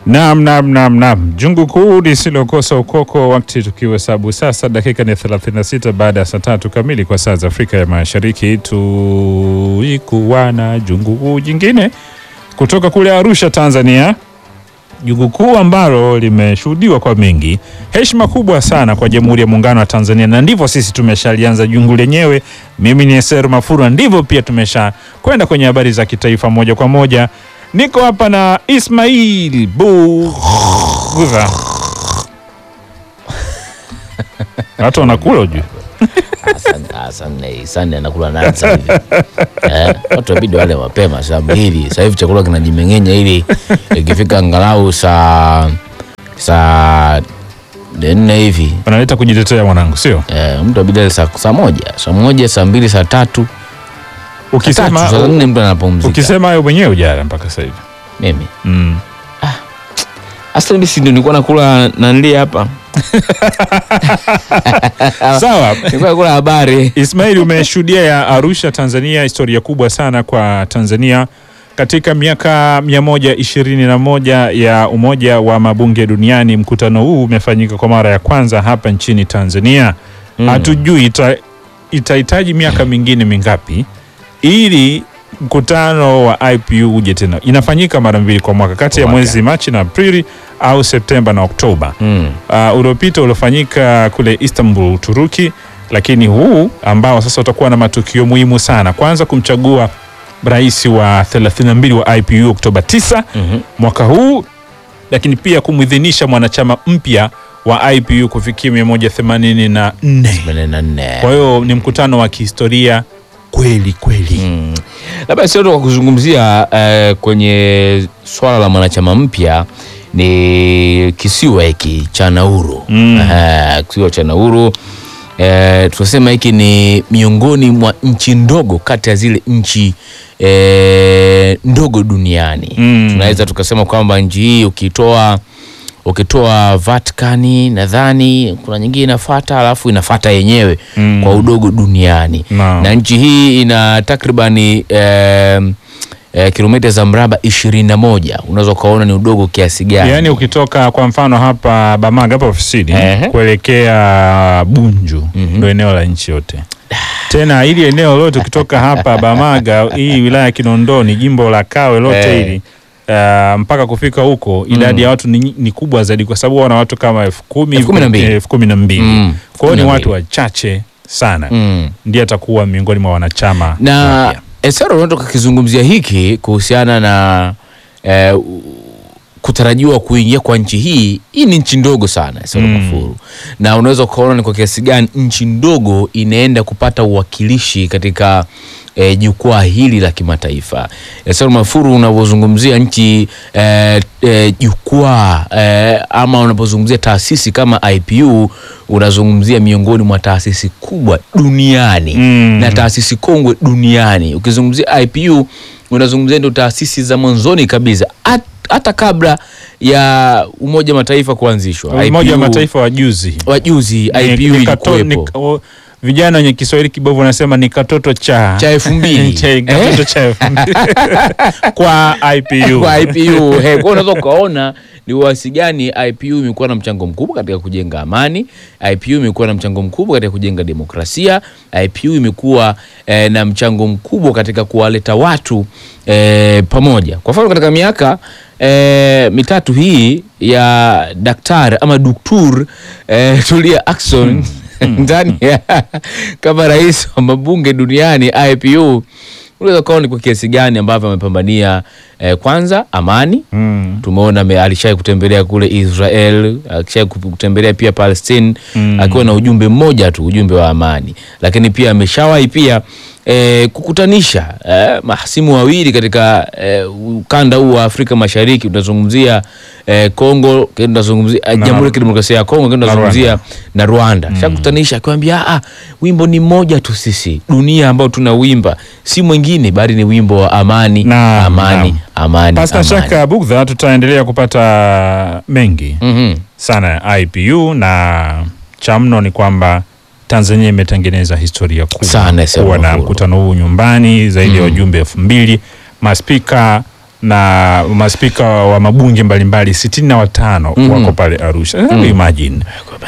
Naam, naam, naam, naam. Jungu kuu lisilokosa ukoko, wakati tukihesabu sasa dakika ni 36 baada ya saa tatu kamili kwa saa za Afrika ya Mashariki. Tulikuwa na jungu kuu jingine kutoka kule Arusha, Tanzania, jungu kuu ambalo limeshuhudiwa kwa mengi. Heshima kubwa sana kwa Jamhuri ya Muungano wa Tanzania, na ndivyo sisi tumeshalianza jungu lenyewe. Mimi ni Eser Mafura, ndivyo pia tumesha kwenda kwenye habari za kitaifa moja kwa moja. Niko hapa na Ismail Bugudha. Watu wanakula ujue. Sande anakula nani sasa hivi? Eh, watu wabidi wale mapema sababu hili sasa hivi chakula kinajimeng'enya ili ikifika angalau saa saa nne hivi Wanaleta kujitetea mwanangu, sio? eh, mtu abidi ale saa, saa moja saa moja saa mbili saa tatu saa tatu saa Ukisema nne mtu anapumzika. ukisema hayo mwenyewe ujala mpaka sasa hivi. Mimi Mm. hasa mimi si ndio nilikuwa nakula nanli hapa Sawa. nilikuwa nakula habari Ismail, umeshuhudia ya Arusha, Tanzania, historia kubwa sana kwa Tanzania katika miaka 121 ya Umoja wa Mabunge Duniani. Mkutano huu umefanyika kwa mara ya kwanza hapa nchini Tanzania. Mm. Hatujui ita, itahitaji miaka mingine mingapi ili mkutano wa IPU uje tena. Inafanyika mara mbili kwa mwaka kati ya Kwa mwaka. mwezi Machi na Aprili au Septemba na Oktoba. Mm. Uh, uliopita uliofanyika kule Istanbul, Uturuki, lakini huu ambao sasa utakuwa na matukio muhimu sana. Kwanza kumchagua rais wa 32 wa IPU Oktoba 9 Mhm. mwaka huu, lakini pia kumwidhinisha mwanachama mpya wa IPU kufikia 184. Themanini na nne. Kwa hiyo ni mkutano wa kihistoria kweli kweli. Mm. Labda sio tu kwa kuzungumzia eh, kwenye swala la mwanachama mpya ni kisiwa hiki cha Nauru. Mm. Eh, kisiwa cha Nauru eh, tunasema hiki ni miongoni mwa nchi ndogo kati ya zile nchi eh, ndogo duniani. Mm. Tunaweza tukasema kwamba nchi hii ukitoa ukitoa Vatikani nadhani kuna nyingine inafuata, alafu inafuata yenyewe Mm. kwa udogo duniani Naam. na nchi hii ina takribani eh, eh, kilomita za mraba ishirini na moja unaweza ukaona ni udogo kiasi gani Yaani ukitoka kwa mfano hapa Bamaga hapa ofisini Ehe. kuelekea Bunju Mhm. ndo eneo la nchi yote. Tena hili eneo lote ukitoka hapa Bamaga, hii wilaya ya Kinondoni, jimbo la Kawe lote Eh. hili uh, mpaka kufika huko idadi ya watu ni, ni kubwa zaidi, kwa sababu wana watu kama elfu kumi Elfu kumi na mbili. elfu kumi na mbili. Mm, Kwa hiyo ni kumi na watu mbili. wachache sana, mm. ndiye atakuwa miongoni mwa wanachama na wapya. Esero unaweza tukakizungumzia hiki kuhusiana na eh, u- kutarajiwa kuingia kwa nchi hii. Hii ni nchi ndogo sana Esero Mm. Mafuru, na unaweza ukaona ni kwa kiasi gani nchi ndogo inaenda kupata uwakilishi katika eh, jukwaa hili la kimataifa. Esero Mafuru, unavyozungumzia nchi eh, eh, jukwaa eh, ama unapozungumzia taasisi kama IPU unazungumzia miongoni mwa taasisi kubwa duniani Mm. na taasisi kongwe duniani. Ukizungumzia IPU unazungumzia ndio taasisi za mwanzoni kabisa, Hat- hata kabla ya Umoja wa Mataifa kuanzishwa. Umoja wa IPU Mataifa wa juzi wajuzi Ni- IPU ni kato- ilikuwepo ni- o- vijana wenye Kiswahili kibovu wanasema ni katoto cha cha elfu mbili Cha- katoto cha elfu mbili. kwa IPU. kwa IPU. He, kwa hiyo unaweza ukaona ni wasi gani IPU imekuwa na mchango mkubwa katika kujenga amani. IPU imekuwa na mchango mkubwa katika kujenga demokrasia. IPU imekuwa eh, na mchango mkubwa katika kuwaleta watu eh, pamoja. Kwa mfano katika miaka eh, mitatu hii ya daktari ama duktur eh, Tulia Ackson ndani ya kama rais wa mabunge duniani IPU unaweza ukaona ni kwa kiasi gani ambavyo amepambania eh, kwanza amani Mm. tumeona ame- alishai kutembelea kule Israel, alishai kutembelea pia Palestine Mm. akiwa na ujumbe mmoja tu, ujumbe wa amani, lakini pia ameshawahi pia eh, kukutanisha eh, mahasimu wawili katika eh, ukanda huu wa Afrika Mashariki. Tunazungumzia eh, Kongo, tunazungumzia eh, Na- Jamhuri ya Kidemokrasia ya Kongo, tunazungumzia na Rwanda. Shakutanisha akiwaambia, ah, wimbo ni mmoja tu, sisi dunia ambao tunawimba si mwingine bali ni wimbo wa amani, Naam, amani, naam. amani, Pasina amani. shaka Bugdha, tutaendelea kupata mengi Mhm. sana ya IPU na cha mno ni kwamba Tanzania imetengeneza historia kubwa Sana, Esero kuwa na Mafuru. mkutano huu nyumbani zaidi ya Mm. wajumbe elfu mbili maspika na maspika wa mabunge mbalimbali sitini na watano Mhm. wako pale Arusha. Hebu imagine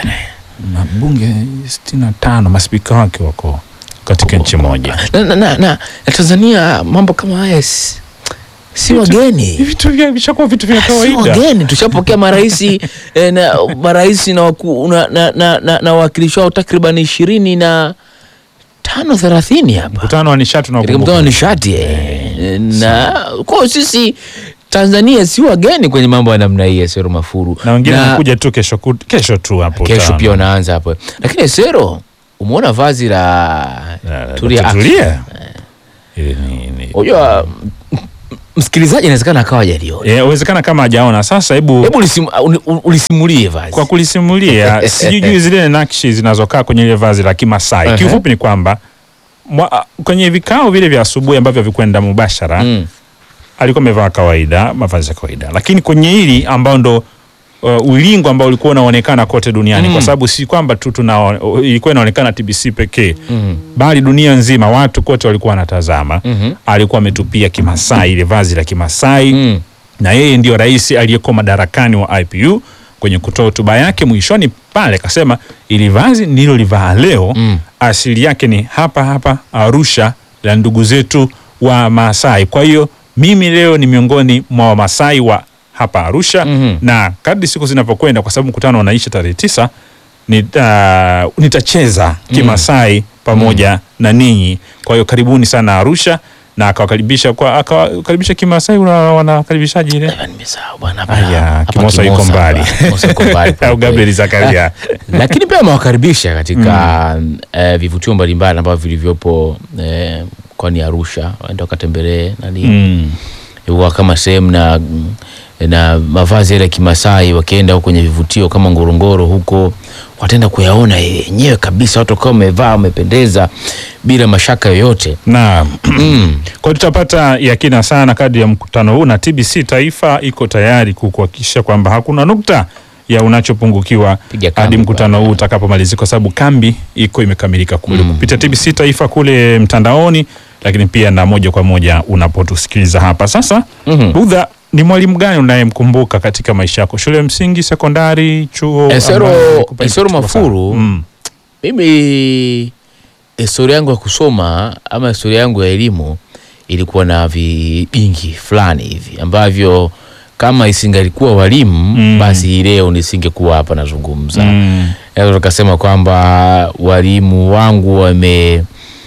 mabunge sitini na tano maspika wake wako katika nchi moja. na, na, na, na, na Tanzania mambo kama haya si, si wageni Hivi Vitu vya vishakuwa vitu vya si kawaida. wageni tushapokea maraisi eh, na maraisi na waku- na, na, na, na, na wawakilishi wao takriban ishirini na tano thelathini hapa Mkutano wa nishati na katika mkutano wa nishati eh, na kwa sisi Tanzania si wageni kwenye mambo ya namna hii ya Sero Mafuru na wengine wanakuja tu kesho kut- kesho tu hapo. kesho utaona. pia unaanza hapo, lakini Sero umeona vazi la Na- Tulia Dr. Ackson. Tulia. Ili ni- ni- Unajua m- m- msikilizaji inawezekana akawa hajaliona. Eh, uwezekana kama hajaona sasa, hebu Hebu ulisim- uni- uni- ulisimulie vazi. kwa kulisimulia sijui zile nakshi zinazokaa kwenye ile vazi la Kimasai. Ehe. Kiufupi ni kwamba mwa, kwenye vikao vile vya asubuhi ambavyo vikwenda mubashara Mm. alikuwa amevaa kawaida, mavazi ya kawaida, lakini kwenye hili ambao ndo uh, ulingo ambao ulikuwa unaonekana kote duniani Mm. kwa sababu si kwamba tu tuna ilikuwa inaonekana TBC pekee Mhm. bali dunia nzima watu kote walikuwa wanatazama. Mhm. Alikuwa ametupia Kimasai, ile vazi la Kimasai Mm. na yeye ndio rais aliyekuwa madarakani wa IPU. Kwenye kutoa hotuba yake mwishoni pale akasema ili vazi nililolivaa leo Mm. asili yake ni hapa hapa Arusha la ndugu zetu wa Maasai. Kwa hiyo mimi leo ni miongoni mwa Wamasai wa hapa Arusha Mhm. na kadri siku zinavyokwenda, kwa sababu mkutano unaisha tarehe tisa, nita, nitacheza Kimasai pamoja na ninyi. Kwa hiyo karibuni sana Arusha, na akawakaribisha kwa akawakaribisha Kimasai. una- Wanakaribishaje ile Ah, nimesahau bwana, hapa- Aya, hapa Kimosa yuko Kimosa mbali. hapa. Kimosa yuko mbali au Gabriel kweli. Zakaria lakini pia amewakaribisha katika eh, vivutio mbalimbali ambavyo vilivyopo eh, mkoani Arusha, waende wakatembelee nani mm. huwa kama sehemu na na mavazi yale ya Kimasai, wakienda huko kwenye vivutio kama Ngorongoro huko, wataenda kuyaona yenyewe kabisa, watu wakiwa wamevaa wamependeza bila mashaka yoyote. na Mm. kwa hiyo tutapata yakina sana kadri ya mkutano huu, na TBC Taifa iko tayari kukuhakikisha kwamba hakuna nukta ya unachopungukiwa Piga kambi hadi mkutano bwana. huu utakapomalizika, kwa sababu kambi iko imekamilika kule Mm. kupitia TBC Taifa kule mtandaoni, lakini pia na moja kwa moja unapotusikiliza hapa sasa. Mhm. Budha, ni mwalimu gani unayemkumbuka katika maisha yako, shule ya msingi, sekondari, chuo? Esero- ambaye alikupa Esero kitu sana? Mafuru. Mm. Mimi historia yangu ya kusoma ama historia yangu ya elimu ilikuwa na vibingi fulani hivi ambavyo kama isingalikuwa walimu Mm. basi hii leo nisingekuwa hapa nazungumza. Mm. Naweza tukasema kwamba walimu wangu wame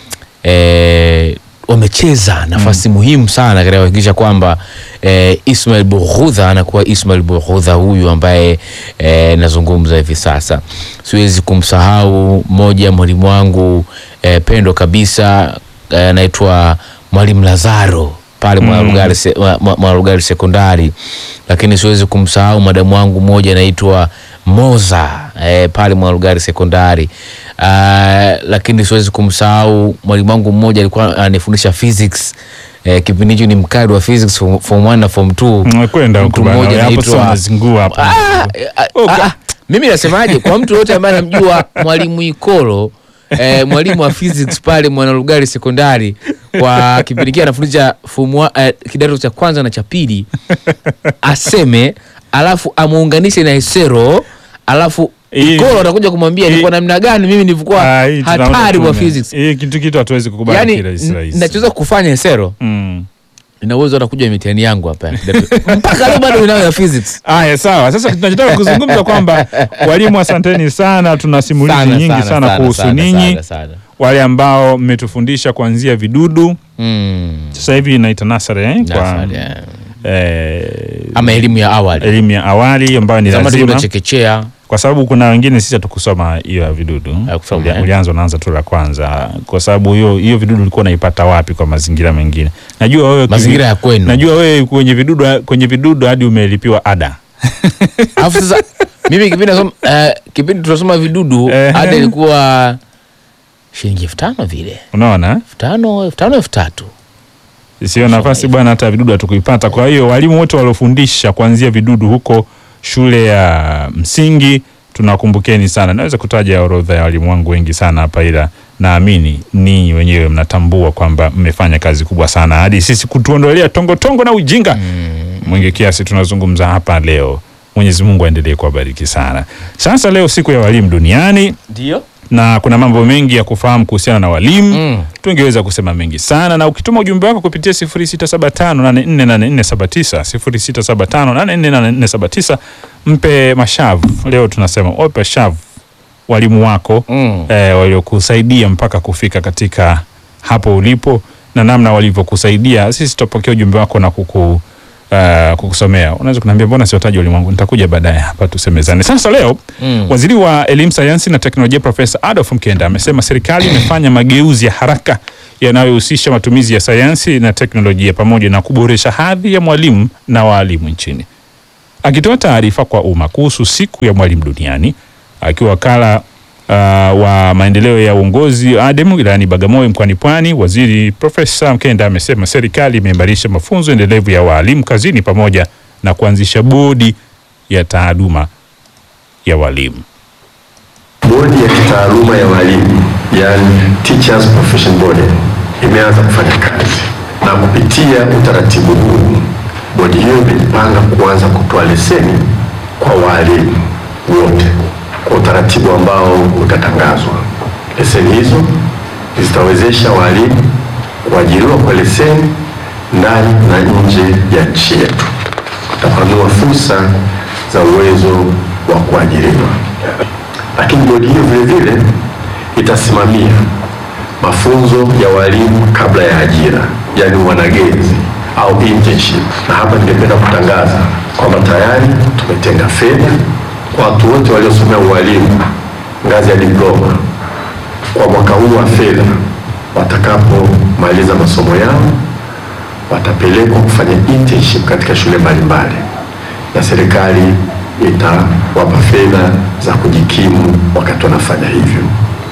e, wamecheza nafasi muhimu sana katika kuhakikisha kwamba e, Ismail Bughudha anakuwa Ismail Bughudha huyu ambaye e, nazungumza hivi sasa. Siwezi kumsahau mmoja mwalimu wangu e, pendo kabisa eh, anaitwa mwalimu Lazaro pale Mm. Mwarugari se, Mwa- Mwa- Mwarugari sekondari, lakini siwezi kumsahau madamu wangu mmoja anaitwa Moza eh, pale Mwarugari sekondari. Uh, lakini siwezi kumsahau mwalimu wangu mmoja alikuwa ananifundisha physics eh, kipindi hicho ni mkali wa physics form form 1 na form 2 Umekwenda Mtu huko bana. mmoja hapo anaitwa- sasa unazingua hapo. Ah, ah, Oh, ah, ka- ah. mimi nasemaje kwa mtu yote ambaye anamjua mwalimu Ikolo eh, mwalimu wa physics pale Mwanalugari sekondari kwa kipindi kile anafundisha form wa- eh, kidato cha kwanza na cha pili aseme alafu amuunganishe na Esero alafu Hii- Ikolo atakuja kumwambia ni hii- kwa namna gani mimi nilikuwa Ah, hii tunaona hatari wa tume. physics Hii kitu kitu hatuwezi kukubali yani kirahisi rahisi. nachoweza kufanya Esero Mm. nina uwezo hata kuja mitihani yangu hapa ya kidato- mpaka leo bado ninayo ya physics Aya, sawa. Sasa tunachotaka kuzungumza kwamba walimu, asanteni sana, tuna simulizi nyingi sana, kuhusu ninyi sana, sana. wale ambao mmetufundisha kuanzia vidudu, Mm. sasa hivi inaita nasari eh, kwa Nasari, eh. eh, ama elimu ya awali elimu ya awali ambayo ni zamani lazima tulikuwa chekechea kwa sababu kuna wengine sisi hatukusoma hiyo ya vidudu Hakusoma, Ulia- eh? ulianza unaanza tu la kwanza kwa sababu hiyo hiyo vidudu ulikuwa unaipata wapi kwa mazingira mengine najua wewe mazingira ya kwenu najua wewe kwenye vidudu kwenye vidudu hadi umelipiwa ada alafu sasa mimi kipindi nasoma eh, kipindi tunasoma vidudu Ehe. ada ilikuwa shilingi elfu tano vile unaona elfu tano elfu tano elfu tatu sio nafasi bwana hata vidudu hatukuipata kwa hiyo walimu wote waliofundisha kuanzia vidudu huko shule ya msingi tunawakumbukeni sana naweza kutaja orodha ya walimu wangu wengi sana hapa ila naamini ninyi wenyewe mnatambua kwamba mmefanya kazi kubwa sana hadi sisi kutuondolea tongotongo na ujinga mwingi kiasi tunazungumza hapa leo. Mwenyezi Mungu aendelee kuwabariki sana. Sasa leo siku ya walimu duniani Ndio. na kuna mambo mengi ya kufahamu kuhusiana na walimu Mm. tungeweza kusema mengi sana, na ukituma ujumbe wako kupitia 0675848479 0675848479 mpe mashavu. Leo tunasema wape shavu walimu wako Mm. eh, waliokusaidia mpaka kufika katika hapo ulipo na namna walivyokusaidia. Sisi tutapokea ujumbe wako na kuku Uh, kukusomea. Unaweza kuniambia mbona siwataji walimu wangu? Nitakuja baadaye hapa tusemezane. Sasa leo Mm. Waziri wa Elimu, Sayansi na Teknolojia Profesa Adolf Mkenda amesema serikali imefanya mageuzi ya haraka yanayohusisha matumizi ya sayansi na teknolojia pamoja na kuboresha hadhi ya mwalimu na waalimu nchini. Akitoa taarifa kwa umma kuhusu siku ya mwalimu duniani akiwa wakala uh, wa maendeleo ya uongozi ADEM wilayani Bagamoyo mkoani Pwani, waziri Profesa Mkenda amesema serikali imeimarisha mafunzo endelevu ya waalimu kazini pamoja na kuanzisha bodi ya taaluma ya walimu. Bodi ya kitaaluma ya walimu yani Teachers Profession Board imeanza kufanya kazi, na kupitia utaratibu huu bodi hiyo imejipanga kuanza kutoa leseni kwa walimu wote kwa utaratibu ambao utatangazwa. Leseni hizo zitawezesha walimu kuajiriwa kwa leseni ndani na nje ya nchi yetu, kutapanua fursa za uwezo wa kuajiriwa lakini bodi hiyo vile vile itasimamia mafunzo ya walimu kabla ya ajira, yaani wanagezi au internship. Na hapa ningependa kutangaza kwamba tayari tumetenga fedha kwa watu wote waliosomea ualimu ngazi ya diploma kwa mwaka huu wa fedha. Watakapomaliza masomo yao, watapelekwa kufanya internship katika shule mbalimbali na serikali itawapa fedha za kujikimu wakati wanafanya hivyo.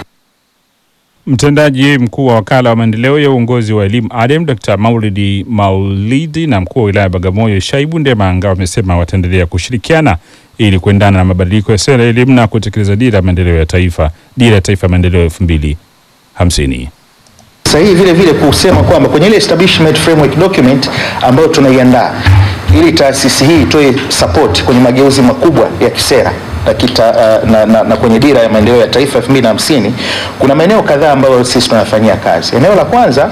Mtendaji mkuu wa wakala wa maendeleo ya uongozi wa elimu ADEM Dr. Maulidi Maulidi na mkuu wa wilaya ya Bagamoyo Shaibu Ndemanga wamesema wataendelea kushirikiana ili kuendana na mabadiliko ya sera ya elimu na kutekeleza dira ya maendeleo ya taifa, dira ya taifa ya maendeleo elfu mbili hamsini. sahihi vile vile kusema kwamba kwenye ile establishment framework document ambayo tunaiandaa ili taasisi hii itoe support kwenye mageuzi makubwa ya kisera na, kita, uh, na, na, na kwenye dira ya maendeleo ya taifa 2050 kuna maeneo kadhaa ambayo sisi tunafanyia kazi. Eneo la kwanza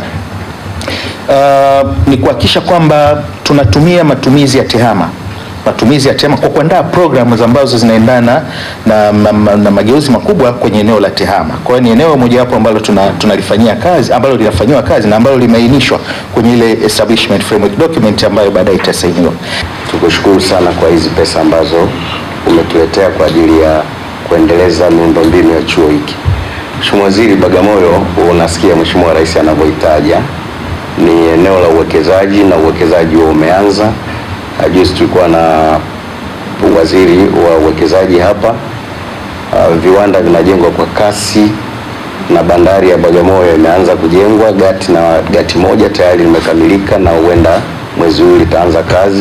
uh, ni kuhakikisha kwamba tunatumia matumizi ya tehama matumizi ya tehama kwa kuandaa programs ambazo zinaendana na, na, na, na mageuzi makubwa kwenye eneo la tehama. Kwa hiyo ni eneo mojawapo ambalo tuna- tunalifanyia kazi ambalo linafanyiwa kazi na ambalo limeainishwa kwenye ile establishment framework document ambayo baadaye itasainiwa. Tukushukuru sana kwa hizi pesa ambazo umetuletea kwa ajili ya kuendeleza miundombinu ya chuo hiki. Mheshimiwa Waziri, Bagamoyo unasikia Mheshimiwa Rais anavyoitaja ni eneo la uwekezaji na uwekezaji huo umeanza. Na Juzi tulikuwa na waziri wa uwekezaji hapa. Uh, viwanda vinajengwa kwa kasi na bandari ya Bagamoyo imeanza kujengwa. Gati na gati moja tayari limekamilika na huenda mwezi huu litaanza kazi.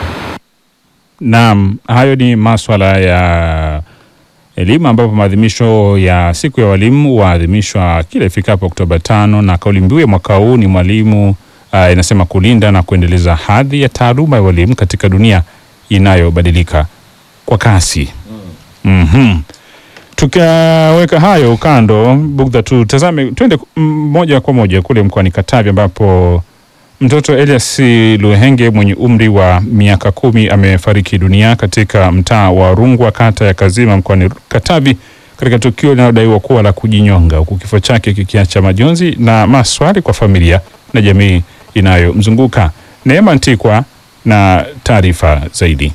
Naam, hayo ni maswala ya elimu ambapo maadhimisho ya siku ya walimu huadhimishwa kila ifikapo Oktoba tano na kauli mbiu ya mwaka huu ni mwalimu uh, inasema kulinda na kuendeleza hadhi ya taaluma ya walimu katika dunia inayobadilika kwa kasi. Mhm. Tukaweka hayo kando, Bugdha, tutazame twende mm, moja kwa moja kule mkoani Katavi ambapo mtoto Elias Luhenge mwenye umri wa miaka kumi amefariki dunia katika mtaa wa Rungwa kata ya Kazima mkoani Katavi katika tukio linalodaiwa kuwa la kujinyonga huku kifo chake kikiacha majonzi na maswali kwa familia na jamii inayomzunguka. Neema Ntikwa na taarifa zaidi.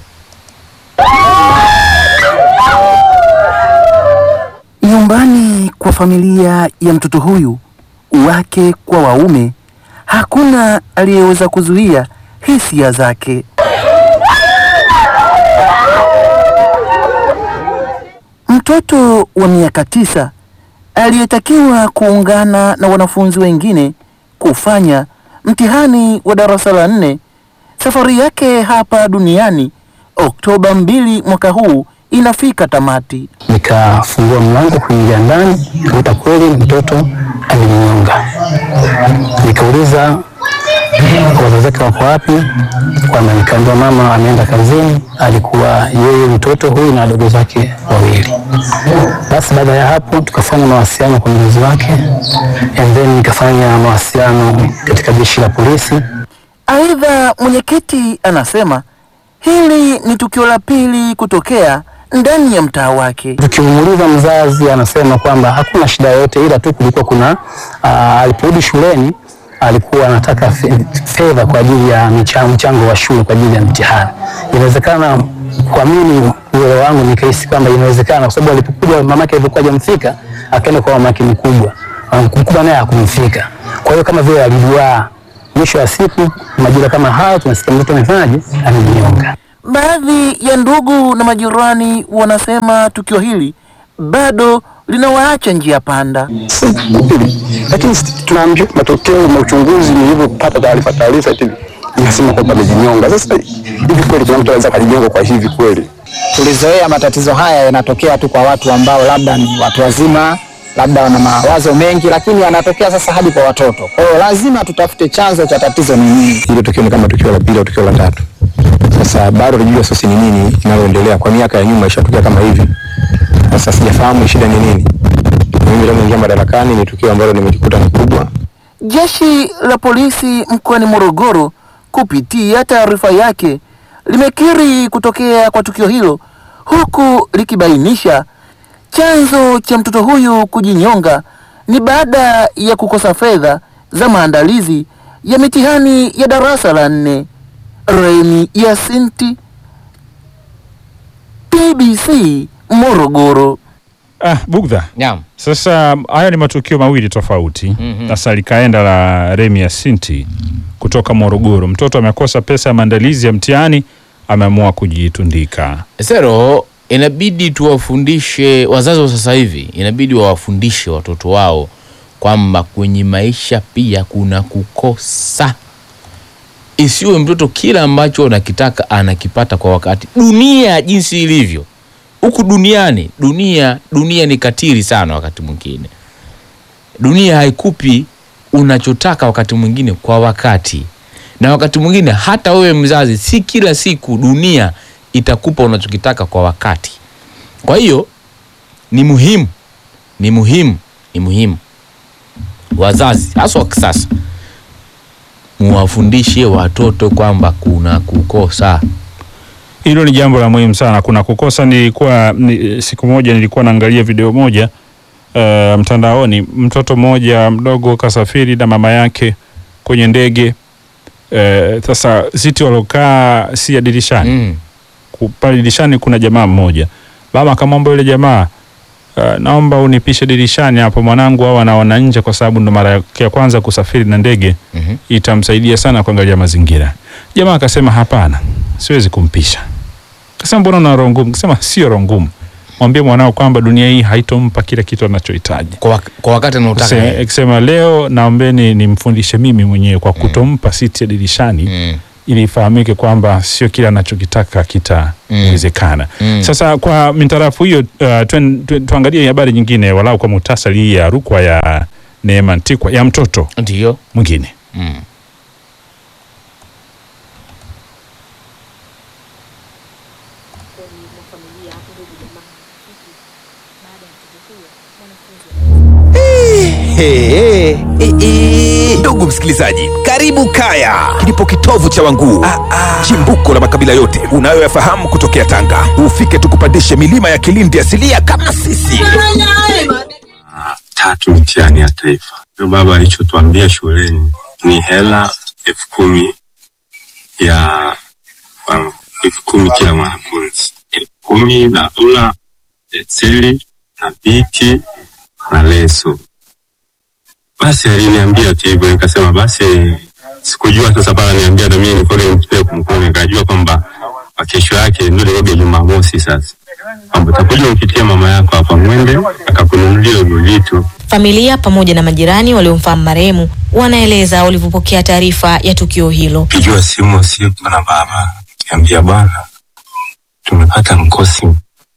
Nyumbani kwa familia ya mtoto huyu, wake kwa waume, hakuna aliyeweza kuzuia hisia zake. Mtoto wa miaka tisa aliyetakiwa kuungana na wanafunzi wengine kufanya mtihani wa darasa la nne, safari yake hapa duniani Oktoba mbili mwaka huu inafika tamati. Nikafungua mlango kuingia ndani, nikakuta kweli mtoto amejinyonga. Nikauliza wazazi wake wako wapi, kwamba nikaambiwa mama ameenda kazini, alikuwa yeye mtoto huyu na wadogo zake wawili. Basi baada ya hapo tukafanya mawasiliano kwa mzazi wake, and then nikafanya mawasiliano katika jeshi la polisi. Aidha, mwenyekiti anasema hili ni tukio la pili kutokea ndani ya mtaa wake. Tukimuuliza mzazi anasema kwamba hakuna shida yoyote, ila tu kulikuwa kuna uh, aliporudi shuleni alikuwa anataka fe- fedha kwa ajili ya micha- mchango wa shule kwa ajili ya mtihani. Inawezekana kwa mimi uelewa wangu nikahisi kwamba inawezekana, kwa sababu alipokuja mamake alivyokuwa hajamfika akaenda kwa mamake mkubwa, mkubwa naye hakumfika. Kwa hiyo kama vile aliduaa. Mwisho wa siku majira kama hayo tunasikia mtoto amefanyaje, amejinyonga. Baadhi ya ndugu na majirani wanasema tukio hili bado linawaacha njia panda. lakini tunaambia matokeo na uchunguzi, nilivyopata taarifa taarifa eti inasema kwamba amejinyonga. Sasa hivi kweli kuna mtu anaweza akajinyonga kwa hivi kweli? tulizoea matatizo haya yanatokea tu kwa watu ambao labda ni watu wazima, labda wana mawazo mengi, lakini yanatokea sasa hadi kwa watoto. Kwa hiyo lazima tutafute chanzo cha tatizo ni nini. Ile tukio ni kama tukio la pili au tukio la tatu. Sasa bado tujue sasa ni nini inaloendelea. Kwa miaka ya nyuma ishatokea kama hivi. Sasa sijafahamu shida ni nini. Mimi leo nimeingia madarakani, ni tukio ambalo nimejikuta ni kubwa. Jeshi la polisi mkoani Morogoro kupitia taarifa yake limekiri kutokea kwa tukio hilo huku likibainisha chanzo cha mtoto huyu kujinyonga ni baada ya kukosa fedha za maandalizi ya mitihani ya darasa la nne. Remi Yasinti, TBC Morogoro. Ah, Bugdha. Naam. Sasa haya ni matukio mawili tofauti. Sasa likaenda la Remi Yasinti kutoka Morogoro. Mtoto amekosa pesa ya maandalizi ya mtihani, ameamua kujitundika. Sero, inabidi tuwafundishe wazazi wa sasa hivi, inabidi wawafundishe watoto wao kwamba kwenye maisha pia kuna kukosa. Isiwe mtoto kila ambacho anakitaka anakipata kwa wakati. Dunia jinsi ilivyo huku duniani, dunia dunia ni katili sana. Wakati mwingine dunia haikupi unachotaka wakati mwingine kwa wakati, na wakati mwingine hata wewe mzazi, si kila siku dunia itakupa unachokitaka kwa wakati. Kwa hiyo ni muhimu, ni muhimu, ni muhimu wazazi hasa wa kisasa muwafundishe watoto kwamba kuna kukosa. Hilo ni jambo la muhimu sana. Kuna kukosa. Nilikuwa ni, siku moja nilikuwa naangalia video moja uh, mtandaoni, mtoto mmoja mdogo kasafiri na mama yake kwenye ndege uh, sasa siti walokaa si ya dirishani Mm. Ku- pale dirishani kuna jamaa mmoja. Mama akamwomba yule jamaa uh, naomba unipishe dirishani hapo mwanangu, au anaona nje, kwa sababu ndo mara yake ya kwanza kusafiri na ndege Mhm. itamsaidia sana kuangalia mazingira. Jamaa akasema hapana, siwezi kumpisha. Kasema mbona una roho ngumu? Kasema sio roho ngumu, mwambie mwanao kwamba dunia hii haitompa kila kitu anachohitaji. Kwa, wak- kwa wakati anaotaka Kase- yeye. Akisema leo naombeni nimfundishe mimi mwenyewe kwa kutompa siti ya dirishani Mm. ili ifahamike kwamba sio kila anachokitaka kitawezekana. Mm. Sasa kwa mintarafu hiyo, uh, tuen- tuen- tuangalie habari nyingine walau kwa muhtasari, hii ya rukwa ya Neema Ntikwa ya mtoto Ndiyo. mwingine. Mm. Hey, hey, hey. Ndugu msikilizaji, karibu Kaya, kilipo kitovu cha Wanguu, chimbuko la makabila yote unayoyafahamu kutokea Tanga. Ufike tukupandishe milima ya Kilindi asilia kama sisi. tatu mtihani ya taifa. Ndio baba alichotuambia shuleni ni hela elfu kumi ya um, elfu kumi kila mwanafunzi, elfu kumi na ula penseli na biki na leso. Basi aliniambia tu hivyo, nikasema basi sikujua sasa pala niambia na mimi niko nimpe kumkuu, nikajua kwamba kwa kesho yake ndio ilikuwa Jumamosi sasa kwamba utakuja umpitie mama yako hapa mwende akakununulia hivyo vitu Familia pamoja na majirani waliomfahamu marehemu wanaeleza walivyopokea taarifa ya tukio hilo. pigiwa simu usiku na baba niambia bwana tumepata mkosi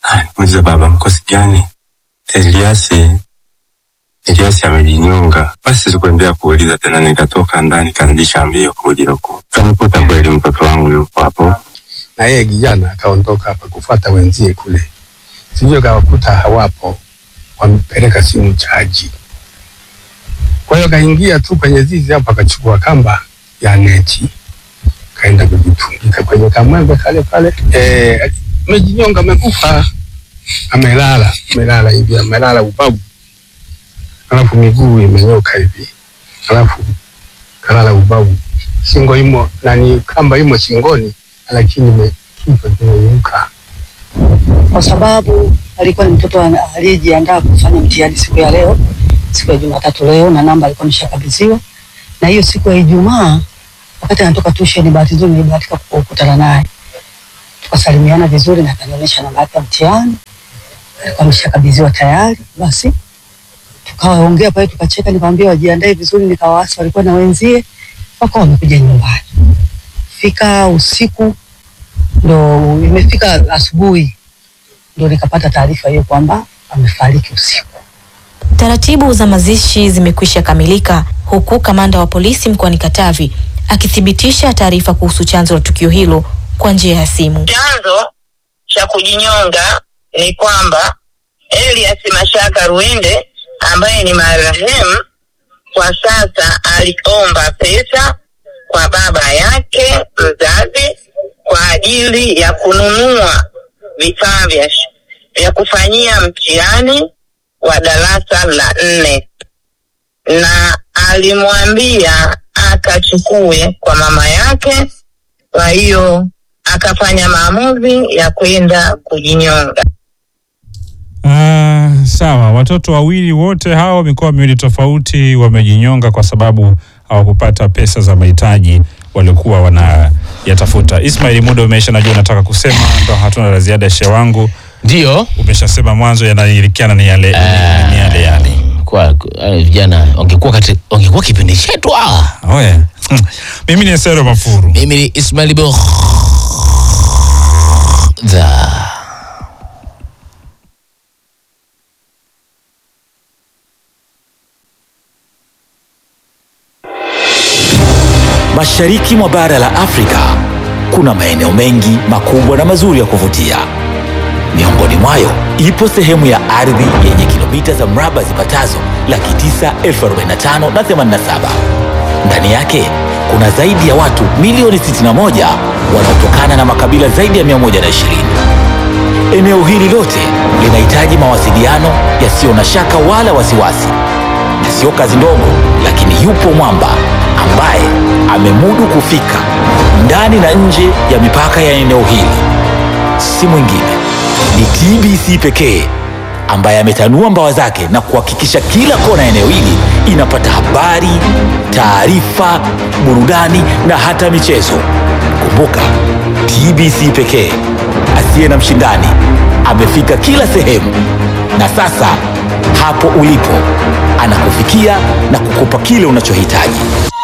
Muulize baba, mkosi gani? Eliasi, Eliasi amejinyonga. Basi sikuendelea kuuliza tena, nikatoka ndani karudisha mbio kuja huku, kamkuta kweli mtoto wangu yupo hapo. na yeye kijana akaondoka hapa kufuata wenzie kule, sijui kawakuta hawapo, wamepeleka simu chaji. Kwa hiyo kaingia tu kwenye zizi hapo, akachukua kamba ya neti, kaenda kujitungika kwenye kamwembe kale pale. Eh, amejinyonga, amekufa, amelala, amelala hivi, amelala ubavu, alafu miguu imenyoka hivi, alafu kalala ubavu, shingo imo nani, kamba imo shingoni lakini ime- kichwa kimeinuka. kwa sababu alikuwa ni mtoto ana- aliyejiandaa kufanya mtihani siku ya leo, siku ya Jumatatu leo, na namba alikuwa ameshakabidhiwa. Na hiyo siku ya Ijumaa, wakati anatoka tuition, bahati nzuri nilibahatika kukutana naye, tukasalimiana vizuri na akanionyesha namba yake ya mtihani, alikuwa ameshakabidhiwa tayari. Basi tukawaongea pale, tukacheka, nikamwambia wajiandae vizuri, nikawaasi walikuwa na wenzie, wakawa wamekuja nyumbani. Fika usiku ndo imefika asubuhi ndo nikapata taarifa hiyo kwamba amefariki usiku. Taratibu za mazishi zimekwisha kamilika huku kamanda wa polisi mkoani Katavi akithibitisha taarifa kuhusu chanzo la tukio hilo kwa njia ya simu. Chanzo cha kujinyonga ni kwamba Elias Mashaka Ruinde ambaye ni marehemu kwa sasa aliomba pesa kwa baba yake mzazi kwa ajili ya kununua vifaa vya sh- vya kufanyia mtihani wa darasa la nne, na alimwambia akachukue kwa mama yake. Kwa hiyo akafanya maamuzi ya kwenda kujinyonga. Ah, sawa. Watoto wawili wote hawa mikoa miwili tofauti wamejinyonga kwa sababu hawakupata pesa za mahitaji waliokuwa wanayatafuta. Ismail, muda umeisha, najua unataka kusema, ndo hatuna la ziada. Shehe wangu, ndio umeshasema mwanzo, yanairikiana ni yale ni yale yale. Kwa kwa- vijana wangekuwa kati wangekuwa kipindi chetu hawa. Oye. Mimi ni Sero Mafuru. Mimi ni Ismail Bokh. Mashariki mwa bara la Afrika kuna maeneo mengi makubwa na mazuri ya kuvutia. Miongoni mwayo ipo sehemu ya ardhi yenye kilomita za mraba zipatazo laki tisa elfu arobaini na tano na themanini na saba. Ndani yake kuna zaidi ya watu milioni 61 wanaotokana na makabila zaidi ya 120. Eneo hili lote linahitaji mawasiliano yasiyo na shaka wala wasiwasi, na sio kazi ndogo, lakini yupo mwamba ambaye amemudu kufika ndani na nje ya mipaka ya eneo hili. Si mwingine ni TBC pekee ambaye ametanua mbawa zake na kuhakikisha kila kona ya eneo hili inapata habari, taarifa, burudani na hata michezo. Kumbuka, TBC pekee asiye na mshindani amefika kila sehemu, na sasa hapo ulipo anakufikia na kukupa kile unachohitaji.